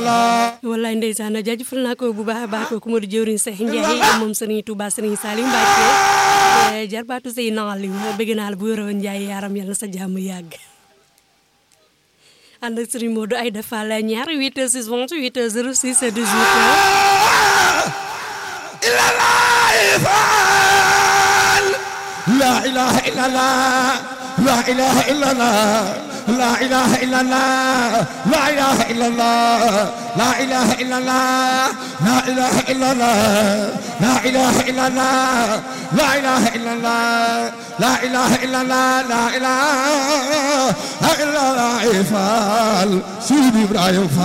wallaay ndeysaan jaajëfal naa ko bu baax a baax kooku moo di jëwriñ Seex Njaay moom Sëriñ Tuubaa Sëriñ Saaliw Mbàkke jarbaatu say naal yi bëgg naa la bu yoroon Njaay yaaram yal na sa jàmm yàgg ànd ak Sëriñ Modou ay defal ñaar 8 6 28 06 18 لا إله إلا الله لا إله إلا الله لا إله إلا الله لا إله إلا الله لا إله إلا الله لا إله إلا الله لا إله إلا الله لا إله إلا الله لا إله إلا الله لا إله إلا الله إفعال سيدي إبراهيم